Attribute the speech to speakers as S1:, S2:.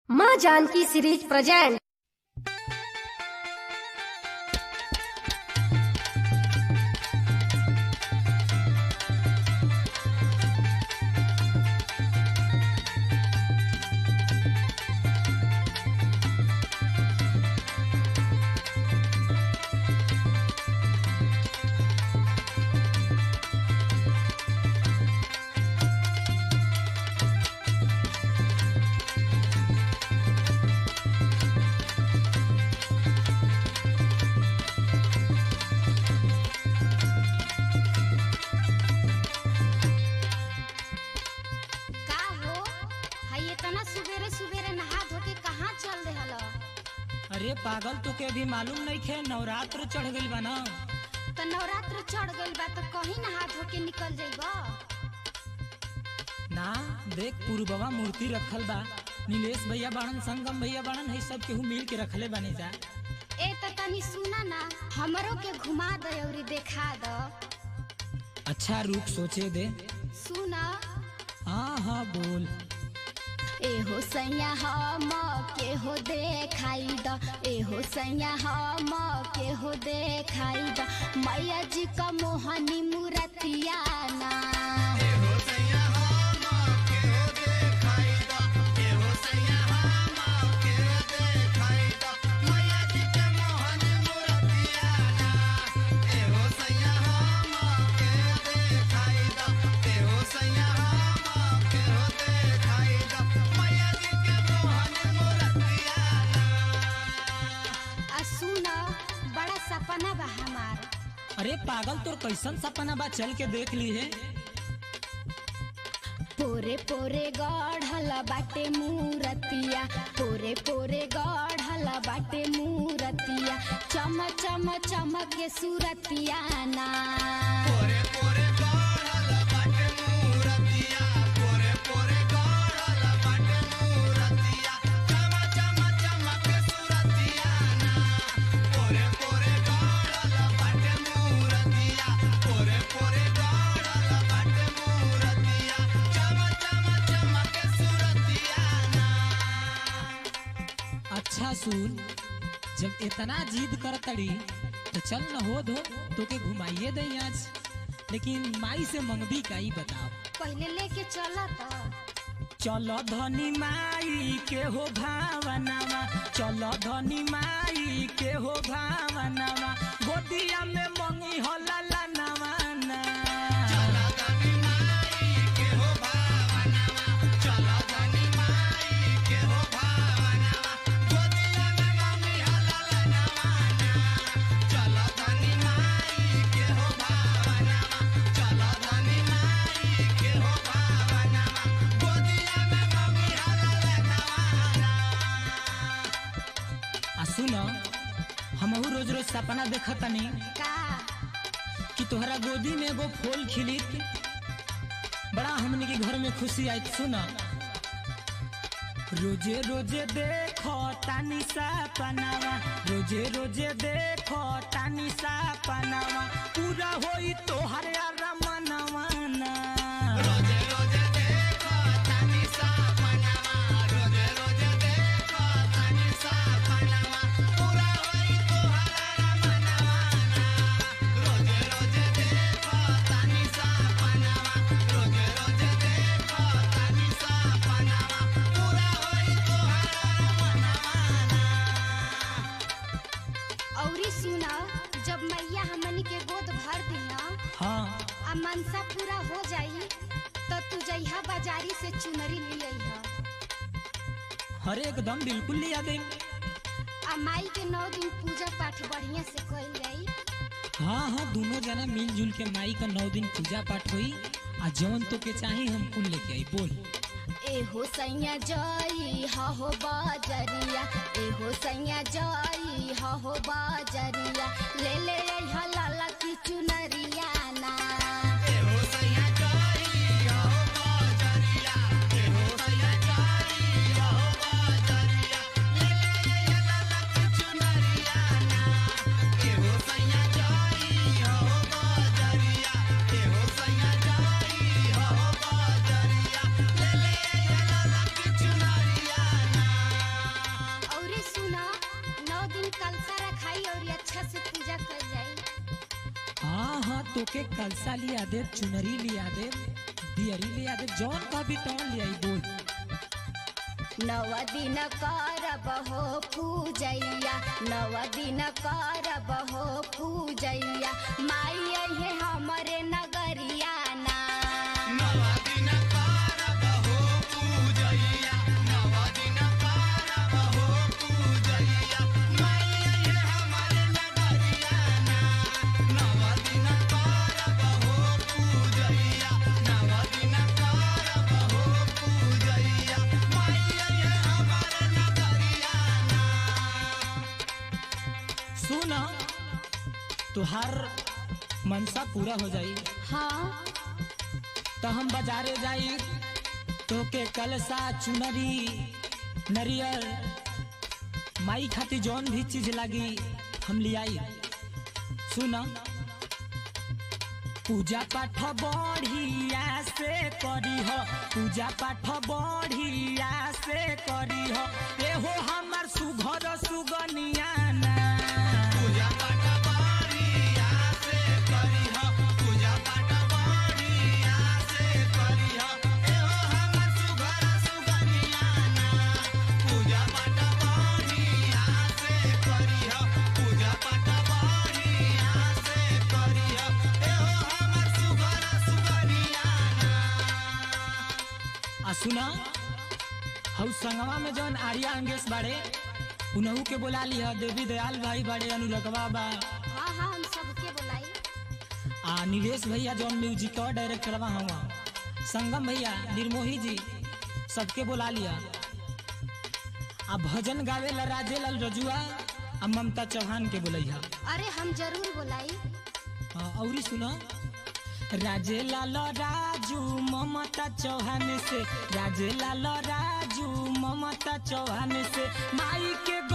S1: माँ Janaki series present
S2: का हो हई इतना सुबेरे सुबेरे नहा धो के कहाँ चल रहल
S3: अरे पागल तो के अभी मालूम नहीं खे नवरात्र चढ़ गइल बा ना
S2: त नवरात्र चढ़ गइल बा तो कहीं नहा धो के निकल जइब
S3: ना देख पूर्ववा मूर्ति रखल बा नीलेश भैया बाड़न संगम भैया बाड़न है सब केहू मिल के रखले बानी जा
S2: ए त तनी सुना ना हमरो के घुमा दे और देखा द
S3: अच्छा रूप सोचे दे
S2: सुना
S3: हाँ हाँ बोल
S2: एहो सैया हम के हो देखाई द एहो सैया हम के हो देखाई द मैया जी का मोहनी मूर्तिया ना आ सुना बड़ा सपना बा हमार
S3: अरे पागल तोर कैसन सपना बा चल के देख ली है
S2: पोरे पोरे गढ़ल बाटे मूरतिया पोरे पोरे गढ़ल बाटे मूरतिया चम चम चमक के सूरतिया ना
S3: अच्छा सुन जब इतना जिद कर तड़ी तो चल न हो दो तो के घुमाइए दे आज लेकिन माई से मंगबी का ही बताओ
S2: पहले लेके चला त
S3: चलो धनी माई के हो भावनावा चलो धनी माई के हो भावनावा गोदिया में मंगी हो लाला नवाना आ सुन हमहू रोज रोज सपना देखतनी
S2: का
S3: कि तोहरा गोदी में एगो फूल खिलित बड़ा हमनी के घर में खुशी आई सुन रोजे रोजे देखो तानी सपनावा रोजे रोजे देखो तानी सपनावा पूरा होई तोहर रमनवा ना
S2: औरी सुना जब मैया हमनी के गोद भर दी ना
S3: हाँ
S2: आ मनसा पूरा हो जाई तो तू जइहा बाजारी से चुनरी ले अइहा
S3: हर एकदम बिल्कुल लिया दे
S2: आ माई के नौ दिन पूजा पाठ बढ़िया से कइल जाई
S3: हाँ हाँ दोनों जना मिलजुल के माई का नौ दिन पूजा पाठ हुई आ जवन तो के चाही हम कुल लेके आई बोल
S2: एहो सैया जई हो बाजरिया एहो सैया जई हो बाजरिया ले ले अइहा लाला की चुनरिया ना
S4: Yeah.
S3: तोके कलसा लिया दे चुनरी लिया दे दियरी लिया दे जौन का भी तौन लिया बोल
S2: नव दिन करब हो पूजैया नव दिन करब हो पूजैया माई अहे हमरे नगरिया ना
S3: सुन तुहार मनसा पूरा हो जाई
S2: हाँ
S3: तो हम बाजारे जाई तोके कलसा चुनरी नरियर माई खातिर जौन भी चीज लागी हम लियाई सुन पूजा पाठ बढ़िया से करी हो पूजा पाठ बढ़िया से करी हो एहो हमर सुघर सुगनिया ना आ सुना हऊ संगवा में जौन आर्या अंगेश बाड़े उनहू के बोला लिया देवी दयाल भाई बाड़े अनुरगवा बा
S2: हाँ हाँ हम सबके बुलाई
S3: आ नीलेश भैया जौन म्यूजिक का डायरेक्टरवा हवा संगम भैया निर्मोही जी सबके बोला लिया आ भजन गावे ला राजे लाल रजुआ आ ममता चौहान के बोलैया
S2: अरे हम जरूर बुलाई
S3: हाँ, औरी सुना राजे लाल राजू ममता चौहान से राजे लाल राजू ममता चौहान से माई के